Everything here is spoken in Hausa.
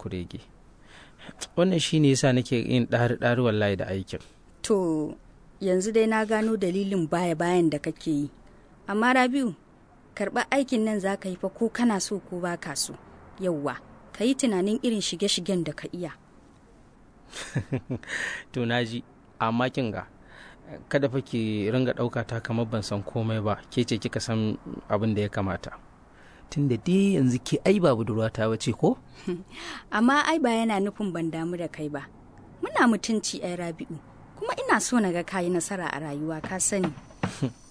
kurege wannan shi ne yasa nake yin ɗari ɗari wallahi da aikin To yanzu dai na gano dalilin baya bayan da kake yi. Amma Rabiu, karɓar aikin nan za ka yi fa ko kana so ko ba ka so. Yauwa, ka yi tunanin irin shige-shigen da ka iya. to na ji amma kin ga kada fa ki ringa ɗauka ta kamar ban san komai ba ke ce kika san abin da ya kamata tun da dai yanzu ke ai ba budurwata ba ce ko Amma ai ba yana nufin ban damu da kai ba. Muna mutunci ai Rabiu, kuma ina so na ga kayi nasara a rayuwa ka sani.